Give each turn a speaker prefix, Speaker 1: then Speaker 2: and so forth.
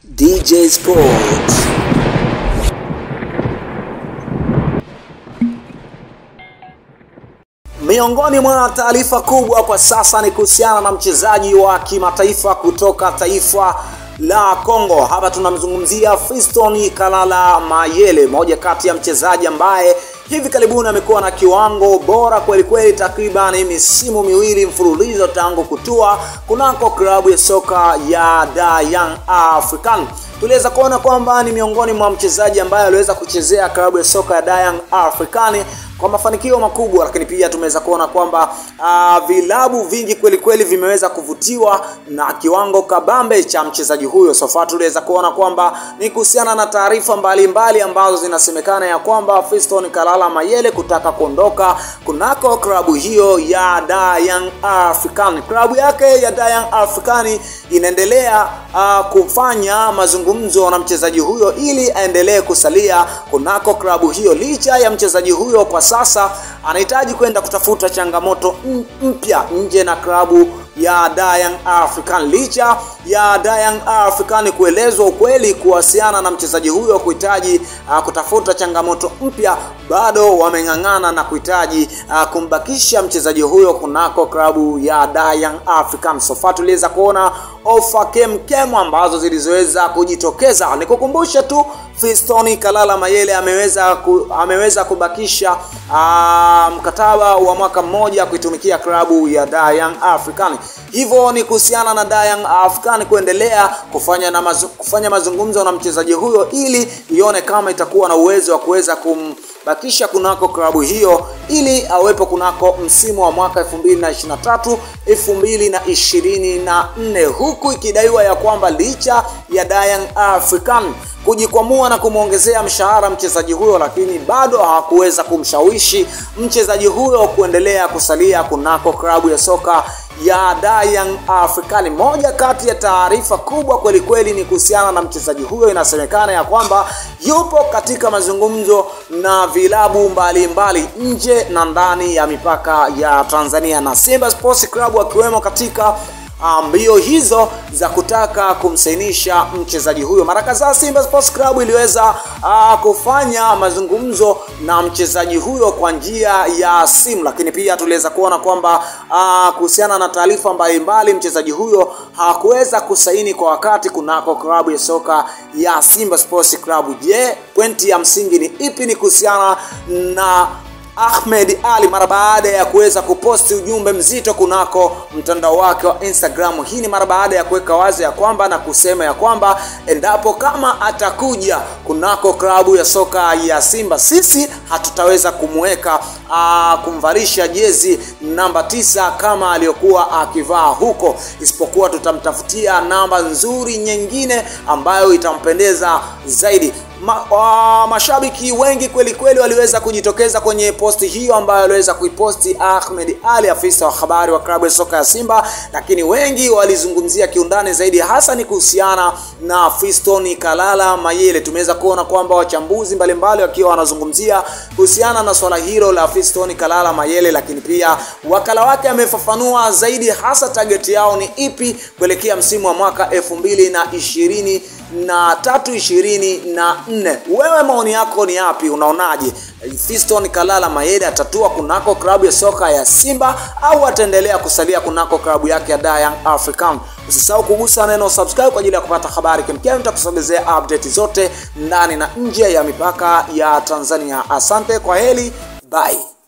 Speaker 1: DJ Sports. Miongoni mwa taarifa kubwa kwa sasa ni kuhusiana na mchezaji wa kimataifa kutoka taifa la Kongo. Hapa tunamzungumzia Fiston Kalala Mayele, moja kati ya mchezaji ambaye hivi karibuni amekuwa na kiwango bora kweli kweli, takriban misimu miwili mfululizo tangu kutua kunako klabu ya soka ya Da Young African. Tuliweza kuona kwamba ni miongoni mwa mchezaji ambaye aliweza kuchezea klabu ya soka ya Da Young African kwa mafanikio makubwa, lakini pia tumeweza kuona kwamba uh, vilabu vingi kweli kweli vimeweza kuvutiwa na kiwango kabambe cha mchezaji huyo. Sofa tuliweza kuona kwamba ni kuhusiana na taarifa mbalimbali ambazo zinasemekana ya kwamba Fiston Kalala Mayele kutaka kuondoka kunako klabu hiyo ya Da Young African. Klabu yake ya Da Young African inaendelea uh, kufanya mazungumzo na mchezaji huyo ili aendelee kusalia kunako klabu hiyo, licha ya mchezaji huyo kwa sasa anahitaji kwenda kutafuta changamoto mpya nje na klabu ya Da Young African. Licha ya Da Young African kuelezwa ukweli kuhusiana na mchezaji huyo kuhitaji uh, kutafuta changamoto mpya, bado wameng'ang'ana na kuhitaji uh, kumbakisha mchezaji huyo kunako klabu ya Da Young African. So far tuliweza kuona ofa kemkem ambazo zilizoweza kujitokeza. Nikukumbusha tu Fiston Kalala Mayele ameweza ku, ameweza kubakisha uh, mkataba wa mwaka mmoja kuitumikia klabu ya Da Young African. Hivyo ni kuhusiana na Da Young African kuendelea kufanya na mazu, kufanya mazungumzo na mchezaji huyo ili ione kama itakuwa na uwezo wa kuweza kumbakisha kunako klabu hiyo ili awepo kunako msimu wa mwaka 2023 2024, huku ikidaiwa ya kwamba licha ya Da Young African kujikwamua na kumwongezea mshahara mchezaji huyo, lakini bado hawakuweza kumshawishi mchezaji huyo kuendelea kusalia kunako klabu ya soka ya Da Young African. Moja kati ya taarifa kubwa kweli kweli ni kuhusiana na mchezaji huyo, inasemekana ya kwamba yupo katika mazungumzo na vilabu mbalimbali mbali, nje na ndani ya mipaka ya Tanzania na Simba Sports Club akiwemo katika mbio hizo za kutaka kumsainisha mchezaji huyo. Mara kadhaa Simba Sports Club iliweza uh, kufanya mazungumzo na mchezaji huyo kwa njia ya simu, lakini pia tuliweza kuona kwamba uh, kuhusiana na taarifa mbalimbali mchezaji huyo hakuweza kusaini kwa wakati kunako klabu ya soka ya Simba Sports Club. Je, pointi ya msingi ni ipi? Ni kuhusiana na Ahmed Ali mara baada ya kuweza kuposti ujumbe mzito kunako mtandao wake wa Instagram. Hii ni mara baada ya kuweka wazi ya kwamba na kusema ya kwamba endapo kama atakuja kunako klabu ya soka ya Simba, sisi hatutaweza kumweka kumvalisha jezi namba tisa kama aliyokuwa akivaa huko, isipokuwa tutamtafutia namba nzuri nyingine ambayo itampendeza zaidi. Ma, uh, mashabiki wengi kweli kweli waliweza kujitokeza kwenye posti hiyo ambayo aliweza kuiposti Ahmed Ali, afisa wa habari wa klabu ya soka ya Simba, lakini wengi walizungumzia kiundani zaidi, hasa ni kuhusiana na Fiston Kalala Mayele. Tumeweza kuona kwamba wachambuzi mbalimbali wakiwa wanazungumzia kuhusiana na swala hilo la Fiston Kalala Mayele, lakini pia wakala wake amefafanua zaidi, hasa target yao ni ipi kuelekea msimu wa mwaka elfu mbili na ishirini na tatu ishirini na nne. Wewe maoni yako ni yapi? Unaonaje, Fiston Kalala Mayele atatua kunako klabu ya soka ya Simba au ataendelea kusalia kunako klabu yake ya Da Young African? Usisahau kugusa neno subscribe kwa ajili ya kupata habari kemkem, nitakusogezea update zote ndani na nje ya mipaka ya Tanzania. Asante, kwa heri, bye.